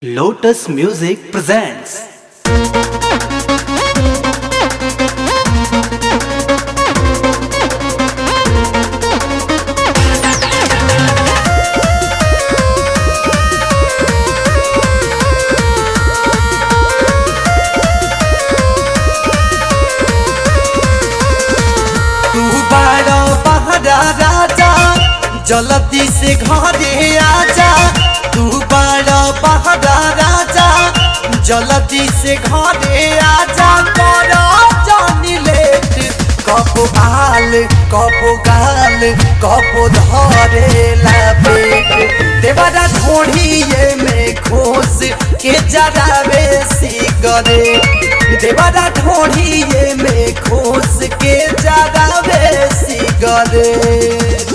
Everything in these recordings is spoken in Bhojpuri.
Lotus Music presents तू बड़ा बहरा राजा जल्दी से घरे आजा तू बड़ा बहरा राजा जल्दी से घरे आजा करो जानी लेट कबो आल कबो गाल कबो धरे ला पेट देवरा ढोढ़िए में घोस के जरावे सिगरेट देवरा ढोढ़िए में घोस के जरावे सिगरेट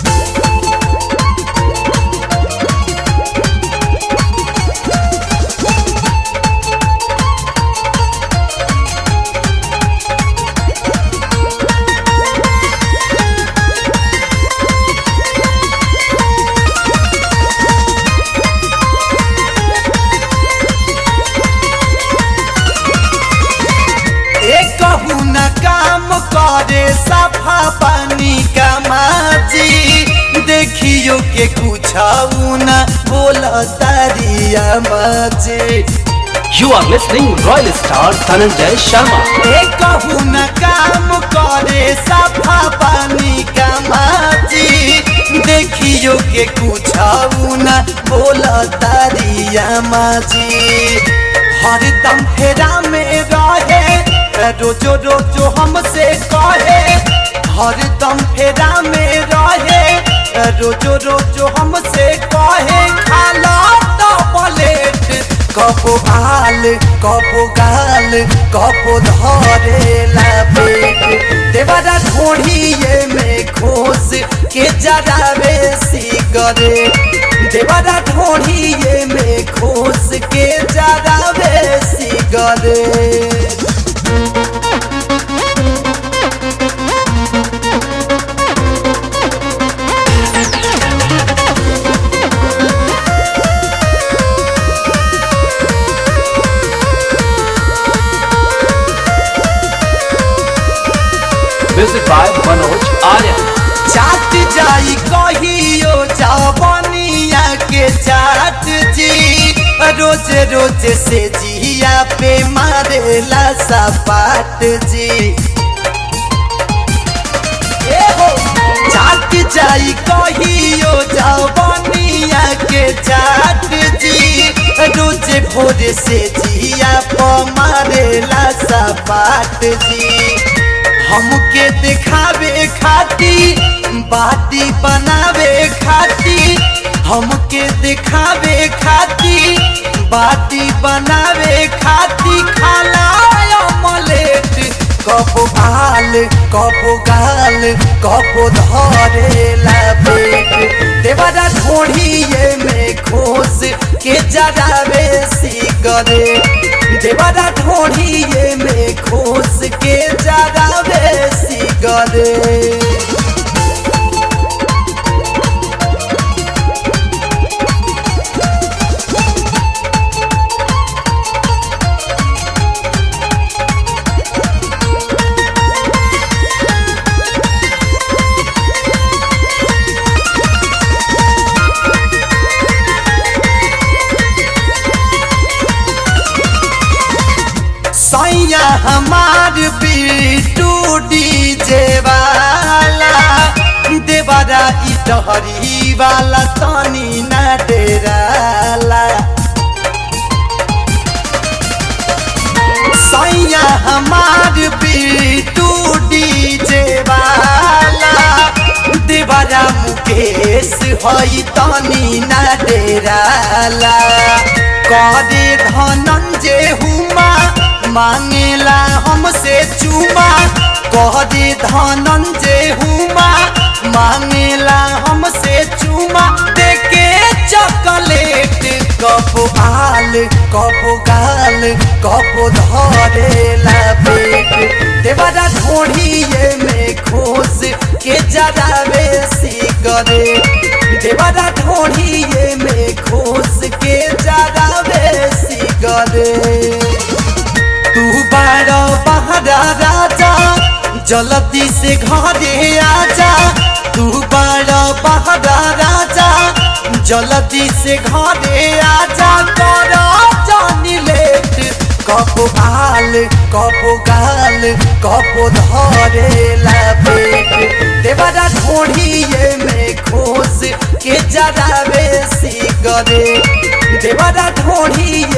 एक कहू न काम करे सफा पानी का माजी देखियो के कुछ न बोल तारिया माजी You are listening Royal Star Dhananjay Sharma. एक कहू न काम करे सफा पानी का माजी देखियो के कुछ न बोल तारिया माजी हरदम फेरा में रहे रोजो रोजो हमसे कहे हरदम फेरा में रहे रोजो रोजो हमसे कहे खाला तो प्लेट कबो आल कबो गाल कबो धरे ला पेट देवरा ढोढ़िए में घोस के जरावे सिगरेट देवरा ढोढ़िए में घोस के जरावे cigarette Music by Manoj Arya. चाट जाई कहियो जवनिया के चाट जी रोज रोज से जिया पे मारेला सपाट जी ए हो चाट जाई कहियो जवनिया के चाट जी रोज भोर से जिया पे मारेला सपाट जी हमके दिखावे खाती बाती बनावे खाती हमके दिखावे खाती बाती बनावे खाती खाला मलेट कबो आल कबो गाल कबो धरे ला पेट देवरा ढोढ़िए में घोस के जरावे सिगरेट देवरा ढोढ़िए में घोस के जरावे सिगरेट सैया हमार बीटू डीजे वाला देवरा ई टहरी वाला तनी ना डेराला सैया हमार बीटू डीजे वाला देवरा मुकेश हई तनी ना डेराला करे धनंजय हुमा मांगेला हमसे चुमा कह दे धनंजय हुमा मांगेला हमसे चुमा देके चॉकलेट कबो आल कबो गाल कबो धरे ला पेट देवरा ढोढ़िए में घोस के जरावे सिगरेट देवरा ढोढ़िए में घोस के जरावे जल्दी से घरे आजा तू बड़ा बहरा राजा जल्दी से घरे आजा कर जानी लेट कबो आल कबो गाल कबो धरे ला पेट देवरा ढोढ़िए में खोस के जरावे सिगरेट देवरा ढोढ़िए